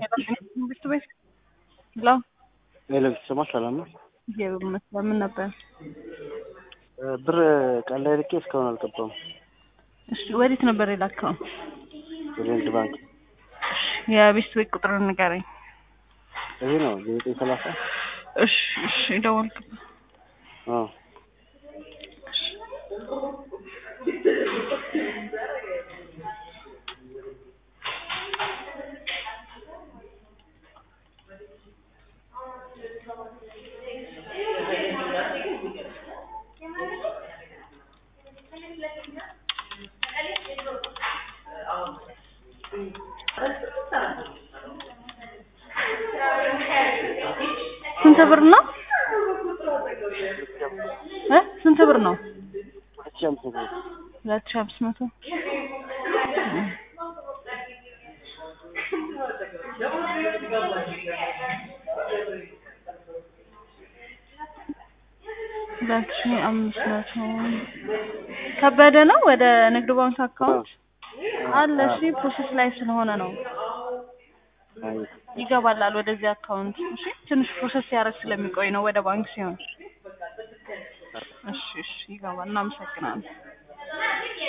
ትምህርት ቤት ሄሎ ሄሎ ስማ፣ ሰላም ነው? እግዚአብሔር ይመስገን። ምን ነበር? ብር ቀን ላይ ልኬ እስካሁን አልገባም። እሺ፣ ወዴት ነበር የላከው? ወደ ንግድ ባንክ። የቤት ቤት ቁጥር ንገረኝ። ይሄ ነው ዘጠኝ ሰላሳ እሺ፣ እሺ፣ ደወልክበት። አዎ ስንት ብር ነው? እ ስንት ብር ነው? ሁለት ሺህ አምስት መቶ ሁለት ሺህ አምስት መቶ ሁለት ሺህ አምስት መቶ ከበደ ነው ወደ ንግድ ባንክ አካውንት አለ። እሺ ፕሮሰስ ላይ ስለሆነ ነው አይ ይገባላል ወደዚህ አካውንት። እሺ ትንሽ ፕሮሰስ ሲያደርግ ስለሚቆይ ነው ወደ ባንክ ሲሆን። እሺ እሺ ይገባል። እናመሰግናለን።